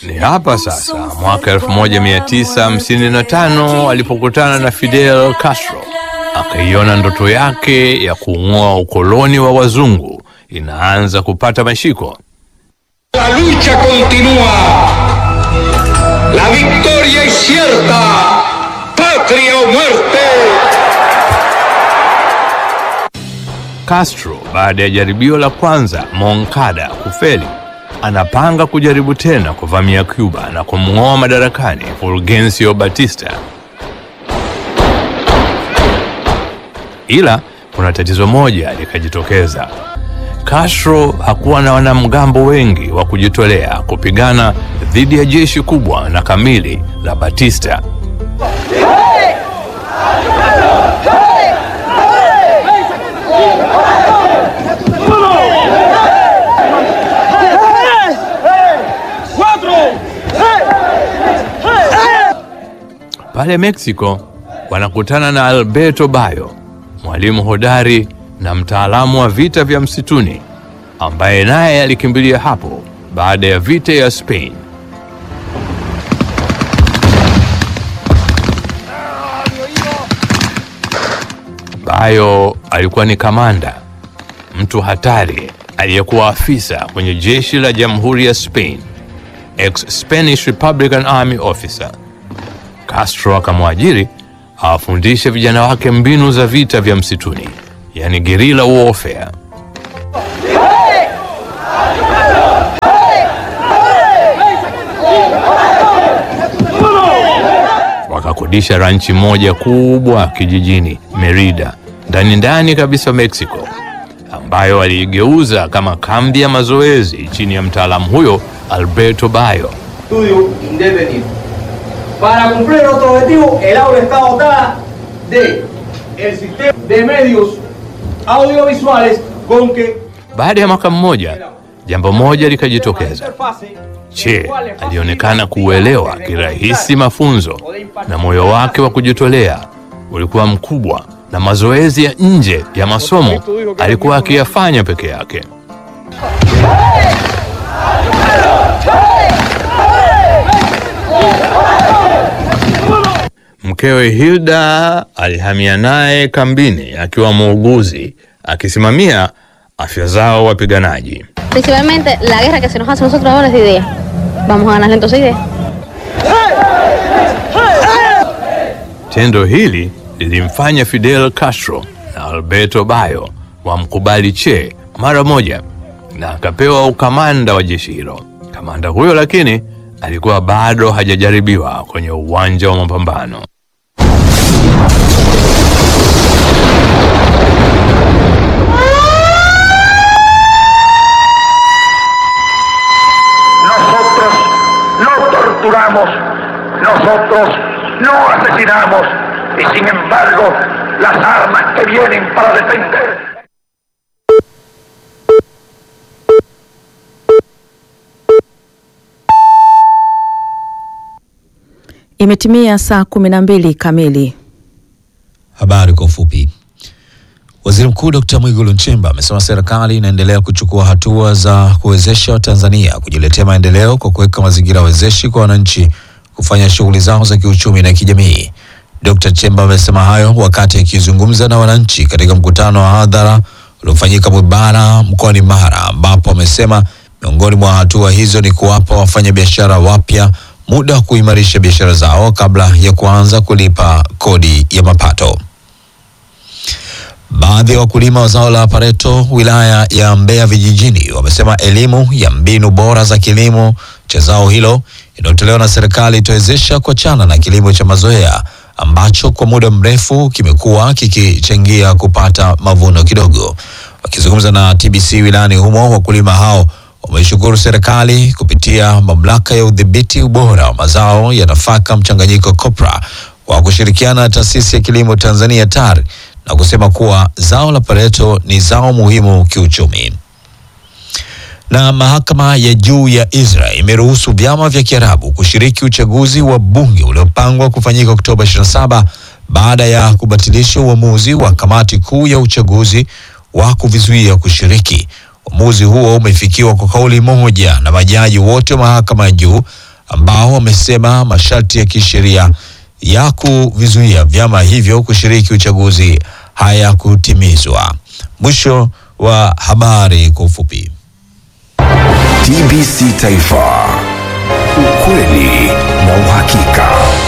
Ni hapa sasa mwaka 1955 alipokutana na Fidel Castro, akaiona ndoto yake ya kung'oa ukoloni wa wazungu inaanza kupata mashiko. La lucha continúa. La victoria es cierta. Patria o muerte. Castro baada ya jaribio la kwanza Moncada kufeli, anapanga kujaribu tena kuvamia Cuba na kumng'oa madarakani Fulgencio Batista. Ila kuna tatizo moja likajitokeza. Castro hakuwa na wanamgambo wengi wa kujitolea kupigana dhidi ya jeshi kubwa na kamili la Batista. Pale Mexico wanakutana na Alberto Bayo, mwalimu hodari na mtaalamu wa vita vya msituni ambaye naye alikimbilia hapo baada ya vita ya Spain. Bayo alikuwa ni kamanda, mtu hatari aliyekuwa afisa kwenye jeshi la Jamhuri ya Spain, ex Spanish Republican Army officer. Castro akamwajiri awafundishe vijana wake mbinu za vita vya msituni, yani guerrilla warfare. Wakakodisha ranchi moja kubwa kijijini Merida, ndani ndani kabisa Mexico, ambayo waliigeuza kama kambi ya mazoezi chini ya mtaalamu huyo Alberto Bayo. estudio independiente. Para cumplir nuestro objetivo, el aula está dotada de el sistema de medios audiovisuales con que Baada ya mwaka mmoja, jambo moja likajitokeza. interfase Che alionekana kuuelewa kirahisi mafunzo na moyo wake wa kujitolea ulikuwa mkubwa, na mazoezi ya nje ya masomo alikuwa akiyafanya peke yake. Mkewe Hilda alihamia naye kambini akiwa muuguzi akisimamia afya zao wapiganaji. Principalmente la guerra que se nos hace a nosotros ahora es de idea. Vamos a ganarle entonces idea. Tendo hili lilimfanya Fidel Castro na Alberto Bayo wamkubali Che mara moja na akapewa ukamanda wa jeshi hilo. Kamanda huyo lakini alikuwa bado hajajaribiwa kwenye uwanja wa mapambano. Nosotros no torturamos, nosotros no asesinamos y sin embargo las armas que vienen para defender. Imetimia saa kumi na mbili kamili. Habari kwa ufupi. Waziri Mkuu Dkt. Mwigulu Nchemba amesema serikali inaendelea kuchukua hatua za kuwezesha Watanzania kujiletea maendeleo kwa kuweka mazingira wezeshi kwa wananchi kufanya shughuli zao za kiuchumi na kijamii. Dkt. Nchemba amesema hayo wakati akizungumza na wananchi katika mkutano wa hadhara uliofanyika Mwibara mkoani Mara, ambapo amesema miongoni mwa hatua hizo ni kuwapa wafanyabiashara wapya muda wa kuimarisha biashara zao kabla ya kuanza kulipa kodi ya mapato. Baadhi ya wakulima wa zao la pareto wilaya ya Mbeya vijijini wamesema elimu ya mbinu bora za kilimo cha zao hilo inayotolewa na serikali itawezesha kuachana na kilimo cha mazoea ambacho kwa muda mrefu kimekuwa kikichangia kupata mavuno kidogo. Wakizungumza na TBC wilayani humo, wakulima hao wameishukuru serikali kupitia mamlaka ya udhibiti ubora wa mazao ya nafaka mchanganyiko COPRA kwa kushirikiana na taasisi ya kilimo Tanzania TAR na kusema kuwa zao la pareto ni zao muhimu kiuchumi. Na mahakama ya juu ya Israel imeruhusu vyama vya Kiarabu kushiriki uchaguzi wa bunge uliopangwa kufanyika Oktoba 27 baada ya kubatilisha uamuzi wa kamati kuu ya uchaguzi wa kuvizuia kushiriki. Uamuzi huo umefikiwa kwa kauli moja na majaji wote wa mahakama ya juu ambao wamesema masharti ya kisheria ya kuvizuia vyama hivyo kushiriki uchaguzi hayakutimizwa. Mwisho wa habari kwa ufupi. TBC Taifa, ukweli na uhakika.